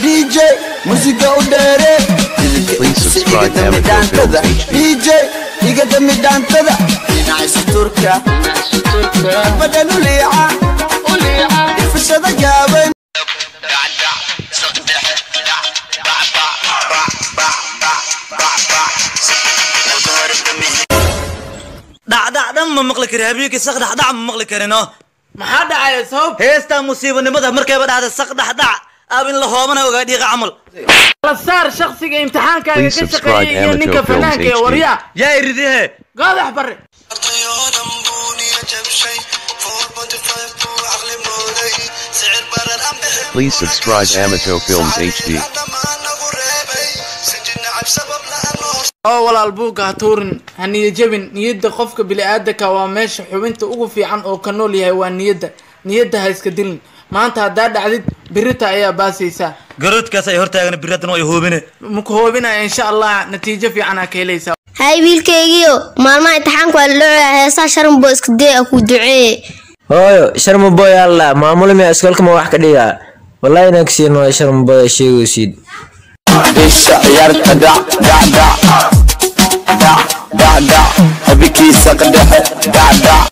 dj musiga u dheere Please subscribe Iga dami Amateur dhaantada. Films HD. dj iga dami dhaantada dhinacaysa turka badan u liica ifashada gaaban dhacdhacdhan ma maqli kari habeenkii sak dhacdhac ma maqli karino maxaa dhacaya sabab heestaa musiibanimada markayba dhacda sak dhacdhac aab in la hoobana ogaa dhiiqa camal la saar shakhsiga imtixaankaaga Please ka subscribe shaqeeya iyo Amateur ninka Films fanaanka ee HD. waryaa yaa iridihe godax bare ardayoodan buuniya jabshay four ponty five buu caqli mooday sicir barar aan bixin Please subscribe Amateur Films HD. dhammaan nagu reebay sinji nacab sabab la'aan oo walaal buugga ha tuurin ha niya jebin niyadda qofka bili-aadanka waa meesha xubinta ugu fiican oo ka nool yahay waa niyadda niyadda ha iska dilin maanta haddaa dhacdid birita ayaa baasaysaa garoodkaas ay hortaagan biradan way hoobine maku hoobinaya insha allah natiijo fiican aa ka helaysaa hay wiilkaygiio maalmaha imtixaanku waa laloocaya heesaa sharanbo iska dee a ku duceeye hooyo sharmaboy alla maamulmi iskoolka ma wax ka dhigaa wallahi inaan kasiin waayo sharmaboy sheegaysid bisha ciyaarta dhac dhac dhac dhac dhac dhac habikiisa qadhexe dhac dhac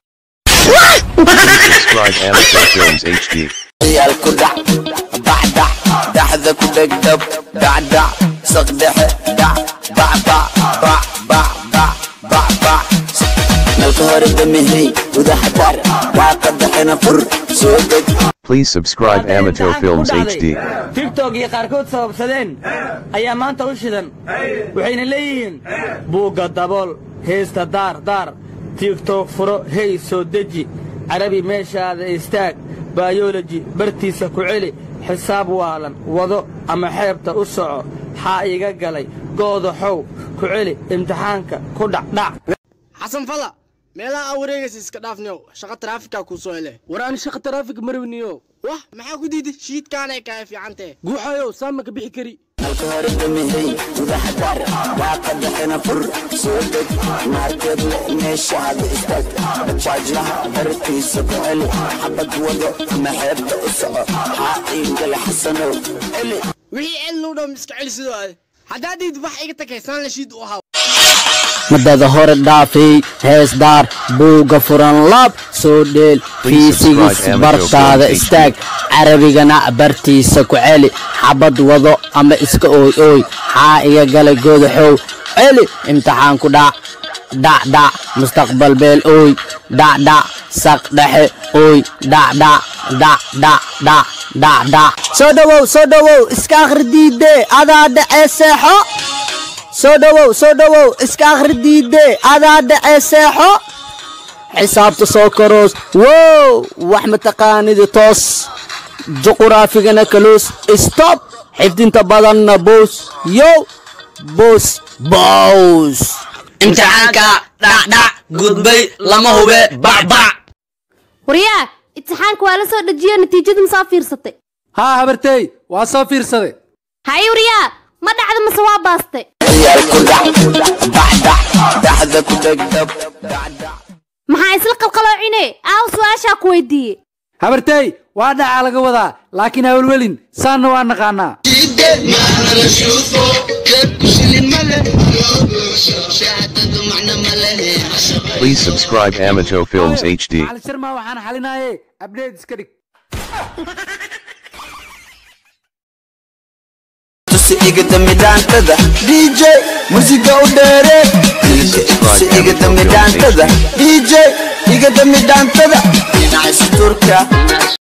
Subscribe Amateur Films HD. ciyaal ku dhac bac dhac dhaxda ku dhegdhab dhac dhac saqdhexe dhac bac bac bac bac bac bac bac nalka hore damihey gudaha dar waaqa dhexena fur soo deg Please subscribe Amateur Films HD. tigtog iyo qaarkood sababsadeen ayaa maanta u shidan waxayna leeyihiin buugga dabool heesta daar daar tigtog furo hey soo deji carabi meeshaada istaag bayoloji bartiisa ku celi xisaab waalan wado ama xeebta u soco xaa iga galay gooda xow ku celi imtixaanka ku dhacdhac xasan fala meelaha aa wareegaysa iska dhaafniyow shaqa taraafikaa kuu soo hele war aan shaqa taraafik marwiniyo wah maxaa ku diiday shiidkaanay kahay fiicantee guuxayow saama ka bixi kari nalka hore damihey gudaha dar waaqa dhexena fur soo deg maarkeed le meeshaada istaag bajaajlaha bartiisa ku celi xabad wado ama xeebta u soco xaa iingale xasanow celi wixii celinu dhow iska celi sidoo ade haddaa diid wax iga takaysaan la shiid u ahaa madada hore dhaafay hees daar buugga furan laab soo dheel Please subscribe fiisigiis Amateur bartaada Films HD. istaag carabigana bartiisa ku celi xabad wado ama iska ooy ooy xaa iga galay goodaxow celi imtixaanku dhac dhac dhac mustaqbal beel ooy dhac dhac saq dhexe ooy dhac dhac dhac dhac dhac dhac dhac soo dhowow soo dhowow iska akhri diidee adaa dhece seexo soo dhowow soo dhowow iska akhri diidee adaa dhece seexo xisaabta soo karoos wow wax mataqaanidi toos juquraafigana kaluus stop xifdinta badanna boos yo boos bows imtixaanka dhacdhac gudbay lama hube bacbac waryaa imtixaanka waa la soo dejiyo natiijada ma soo fiirsatay haa habartey waa soo fiirsaday hay waryaa ma dhacda mase waa baastay ciyaal ku dhac bac dhac dhaxda ku dhegdhab dhac dhac maxaa isla qalqaloocine aaw su-aashaa ku weydiiyey habartey waa dhacaa laga wadaa laakiin hawlwelin saanna waa naqaanaa Please subscribe Amateur Films HD. cali sharma waxaan xalinaaye abdheed iska dhig tusi iga dami dhaantada dj musiga u dheere tusi iga dami dhaantada dj iga dami dhaantada dhinacaysa turka